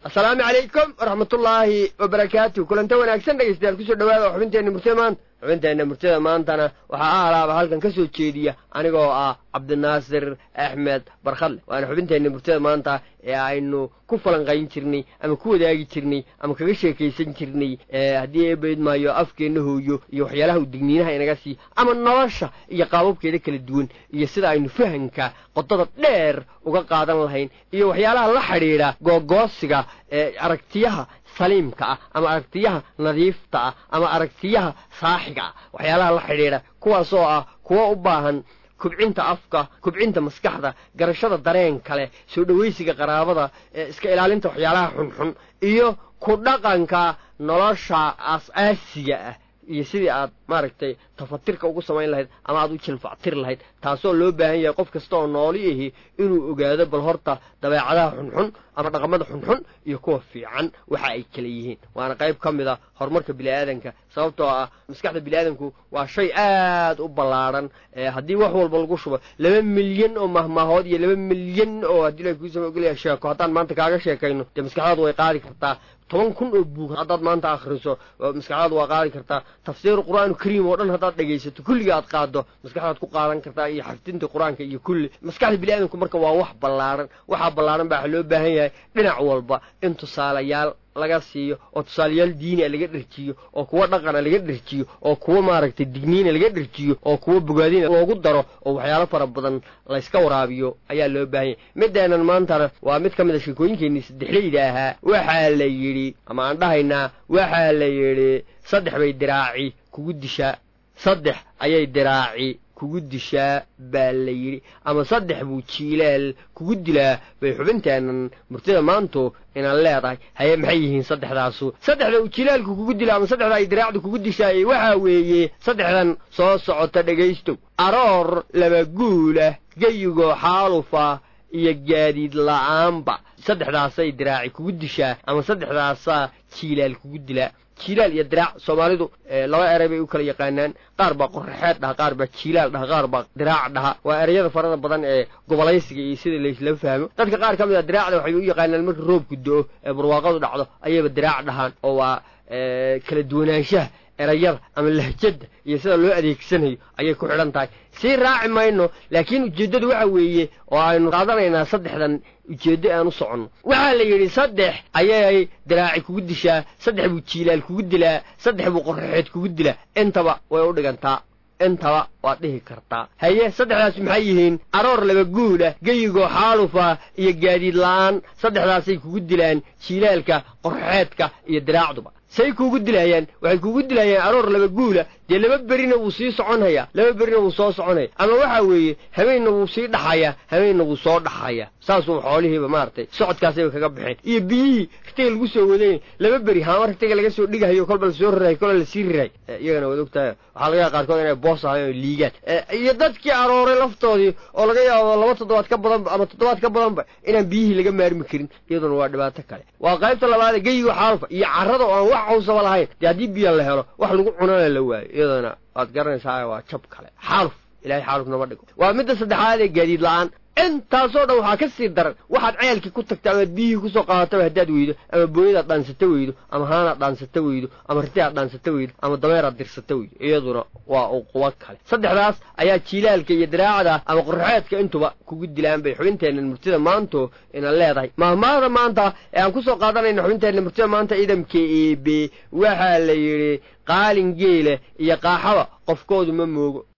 asalaamu calaykum waraxmatullaahi wabarakaatu kulanta wanaagsan dhegeystayaal kusoo dhawaada xubinteenna murtida maanta xubinteenna murtida maantana waxaa ahalaaba halkan ka soo jeediya anigoo ah cabdinaasir axmed barkhadle waana xubinteenna murtida maanta ee aynu ku falanqayn jirnay ama ku wadaagi jirnay ama kaga sheekaysan jirnay haddii eebayd maayo afkeenna hooyo iyo waxyaalaha u digniinaha inaga sii ama nolosha iyo qaababkeeda kala duwan iyo sida aynu fahanka qodada dheer uga qaadan lahayn iyo waxyaalaha la xidhiidha googoosiga ee aragtiyaha saliimka ah ama aragtiyaha nadiifta ah ama aragtiyaha saaxiga ah waxyaalaha la xidhiidha kuwaas oo ah kuwa u baahan kubcinta afka kubcinta maskaxda garashada dareen kale soo dhowaysiga qaraabada iska ilaalinta waxyaalaha xunxun iyo ku dhaqanka nolosha aas-aasiga ah iyo sidii aad maaragtay tafatirka ugu samayn lahayd ama aad u jilfactir lahayd taasoo loo baahan yahay qof kasta oo nooli ahi inuu ogaado bal horta dabeecadaha xunxun ama dhaqamada xunxun iyo kuwa fiican waxa ay kala yihiin waana qayb ka mid a horumarka bini'aadanka sababtoo ah maskaxda bini'aadanku waa shay aad u ballaadhan haddii wax walba lagu shubo laba milyan oo mahmaahood iyo laba milyan oo haddii la kuusama ogolaya sheeko haddaan maanta kaaga sheekayno dee maskaxdaadu way qaadi kartaa toban kun oo buug haddaad maanta akhriso maskaxdaadu waa qaadi kartaa tafsiir qur-aanu kariim oo dhan haddaad dhegaysato kulliga aad qaado maskaxdaad ku qaadan kartaa iyo xafdinta qur-aanka iyo kulli maskaxda bini'aadamku marka waa wax ballaadhan waxaa ballaadhan baa waxa loo baahan yahay dhinac walba in tusaalayaal laga siiyo oo tusaalayaal diinia laga dherjiyo oo kuwa dhaqana laga dherjiyo oo kuwa maaragtay digniina laga dherjiyo oo kuwa bogaadina loogu daro oo waxyaalo fara badan layska waraabiyo ayaa loo baahan yahay mideenan maantana waa mid ka mid a sheekooyinkeenii saddexleyda ahaa waxaa la yidhi ama aan dhahaynaa waxaa la yidhi saddex bay diraaci kugu dishaa saddex ayay diraaci kugu dishaa baa la yidhi ama saddex buu jiilaal kugu dilaa bay xubinteennan murtida maantu inaad leedahay haye maxay yihiin saddexdaasu saddexda uu jilaalku kugu dila ama saddexda ay diraacdu kugu dishaayey waxaa weeye saddexdan soo socota dhegaystow aroor laba guulah geyigoo xaalufa iyo gaadiid la'aanba saddexdaasay diraaci kugu dishaa ama saddexdaasaa jiilaal kugu dilaa jiilaal iyo diraac soomaalidu laba erey bay u kala yaqaanaan qaar baa qoraxeed dhaha qaar baa jiilaal dhaha qaar baa diraac dhaha waa ereyada farada badan ee gobolaysiga iyo sida laysla fahmo dadka qaar ka mid a diraacda waxay u yaqaanaan marka roobku do-o ee barwaaqadu dhacdo ayayba diraac dhahaan oo waa kala duwanaanshaha erayada ama lahjadda iyo sida loo adeegsanayo ayay ku xidhan tahay sii raaci mayno laakiin ujeeddadu waxa weeye oo aynu qaadanaynaa saddexdan ujeeddo aan u soconno waxaa la yidhi saddex ayay diraaci kugu dishaa saddex buu jiilaal kugu dilaa saddex buu qorraxeed kugu dilaa intaba way u dhigantaa intaba waad dhihi kartaa haye saddexdaas maxay yihiin aroor laba guulah geyigoo xaalufa iyo gaadiid la'aan saddexdaasay kugu dilaan jiilaalka qorraxeedka iyo diraacduba say kuugu dilayaan waxay kuugu dilayaan aroor laba guula dee laba berina wuu sii soconhayaa laba berina wuu soo soconaya ama waxaa weeye habeenna wuu sii dhaxayaa habeenna wuu soo dhaxayaa saasuu xoolihiiba maaragtay socodkaasayba kaga baxeen iyo biyihii ragtiga lagu soo wadayay laba beri haama ragtiga laga soo dhigahayo kolba lasoo rarahay kola lasii rirahay iyagana waad ogtahay waxaa laga yaaba qaarkood inay boos ahayn oo liigaan iyo dadkii arooray laftoodii oo laga yaabo laba toddobaad ka badanba ama toddobaad ka badanba inaan biyihii laga maarmi karin iyaduna waa dhibaato kale waa qaybta labaad geyiga xaalufa iyo carrada oo aan wax cawsaba lahayn dee haddii biya la helo wax lagu cunana la waayo iyadana waad garanaysaa waa jab kale xaaluf ilahay xaaluf nama dhigo waa midda saddexaad ee gaadiid la-aan intaasoo dhan waxaa ka sii daran waxaad ceelkii ku tagta amaad biyihii kusoo qaadataba haddaad weydo ama booyadaad dhaansata weydo ama haanaad dhaansata weydo ama ritiaad dhaansata weydo ama dameeraad dirsata weydo iyaduna waa uqubo kale saddexdaas ayaa jiilaalka iyo diraacda ama qorraxeedka intuba kugu dilaan bay xubinteennan murtida maanto ina leedahay mahmaahda maanta ee aan kusoo qaadanayna xubinteenna murtida maanta ciidamka eebe waxaa la yidhi qaalin geela iyo qaaxaba qofkoodu ma moogo